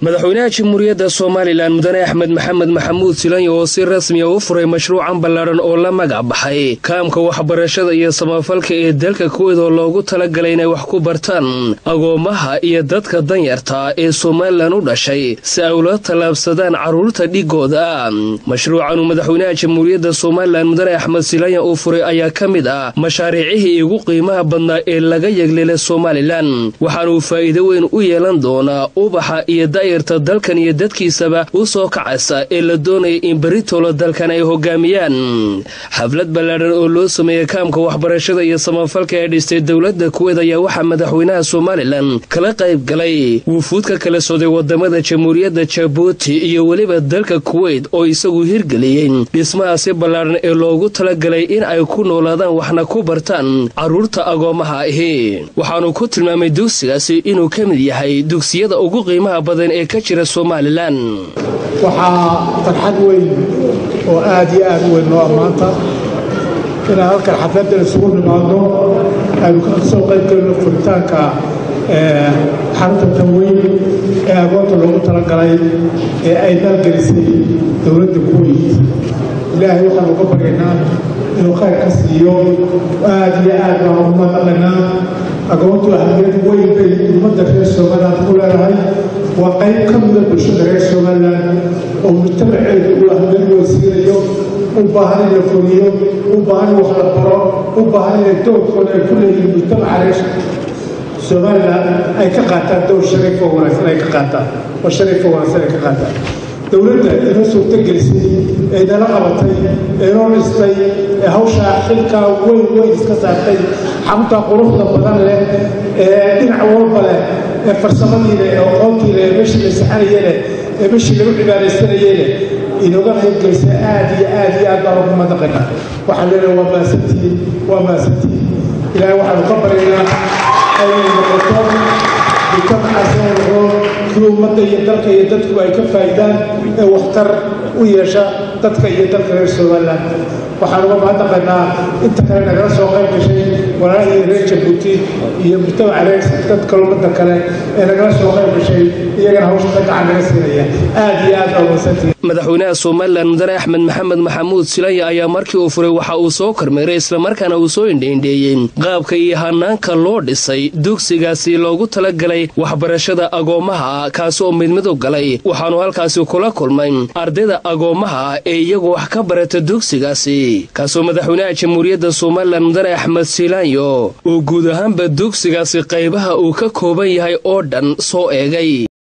madaxweynaha jamhuuriyadda somalilan mudane axmed maxamed maxamuud silanyo oo si rasmiya u furay mashruucan ballaadhan oo la magac baxay kaamka waxbarashada iyo samafalka ee dalka kuweed oo loogu talagalay inay wax ku bartaan agoomaha iyo dadka danyarta ee somalilan u dhashay si ay ula tallaabsadaan carruurta dhigooda mashruucanuu madaxweynaha jamhuuriyadda somalilan mudane axmed silanya uu furay ayaa ka mid ah mashaariicihii ugu qiimaha badnaa ee laga yeglelay somalilan waxaanuu faa'iido weyn u yeelan doonaa ubaxa iyo da'yarta dalkan iyo dadkiisaba u soo kacaysa ee la doonaya in beritoola dalkan ay hogaamiyaan xaflad ballaadhan oo loo sameeyey kaamka waxbarashada iyo samafalka ee dhistay dowladda kuweed ayaa waxaa madaxweynaha somalilan kala qayb galay wufuud ka kala socday wadamada jamhuuriyadda jabuuti iyo weliba dalka kuweyt oo isagu hirgeliyey dhismahaasi ballaadhan ee loogu talagalay in ay ku noolaadaan waxna ku bartaan carruurta agoomaha ahi waxaanu ku tilmaamay dugsigaasi inuu ka mid yahay dugsiyada ugu qiimaha badan ee ka jira somalilan waxaa farxad weyn oo aad iyo aad u weyn noo ammaanta inaan halkan xafladdan isugu nimaadno aynu ka soo qayb gelino furitaanka xarunta tanweyn ee agoonta loogu talagalay ee ay maalgelisay dowladda kuweyt ilaahay waxaanu uga baryaynaa inuu khayr ka siiyo aad iyo aad baan ugu madaqaynaa agoontu ahmiyad weyn bay ummadda reer somaliland ku leedahay waa qayb ka mida bulshada reer somaliland oo mujtamaceedu uu ahmiyad weysiinayo u baahan in la foriyo u baahan in wax la baro u baahan inay doorkooda ay ku leeyihiin mujtamaca reer somaliland ay ka qaataan dowr shariif oo wanaagsan ay ka qaataan oo shariif oo wanaagsan ay ka qaataan dowladda inoo suurtagelisay ee nala qabatay ee noo dhistay ee hawshaa xilkaa weyn weyn iska saartay xaruntaa quruxda badan leh ee dhinac walba leh ee farsamadii leh ee aqoontii leh ee meeshii la saxanaye leh ee meeshii lagu cibaadaysanaye leh inooga qaybgelisa aad iyo aad iyo aad baan ugu madaqaynaa waxaan leenahay waa maasantihiin waa maasantihiin ilaahay waxaanu ka baryaynaa ayay noqoto mujtamacaas inay noqdo kii ummadda iyo dalka iyo dadku ay ka faa'idaan ee waxtar u yeesha dadka iyo dalka reer somaliland waxaan uga mahadnaqaynaa inta kale nagala soo qayb gashay walaalihii reer jabuuti iyo mujtamaca reer dadka ummadda kale ee nagala soo qayb gashay iyagana hawshada gacan naga siinaya aad iyo aad baa umasantihi madaxweynaha somalilan mudane axmed maxamed maxamuud silanya ayaa markii uu furay waxa uu soo kormeeray islamarkaana uu soo indheindheeyey qaabka iyo hanaanka loo dhisay dugsigaasi loogu talagalay waxbarashada agoomaha kaasi oo midmidu galay waxaanu halkaasi kula kulmay ardayda agoomaha ee iyagu wax ka barata dugsigaasi kaasoo madaxweynaha jamhuuriyadda somalilan mudane axmed silanyo uu guud ahaanba dugsigaasi qaybaha uu ka kooban yahay oo dhan soo eegay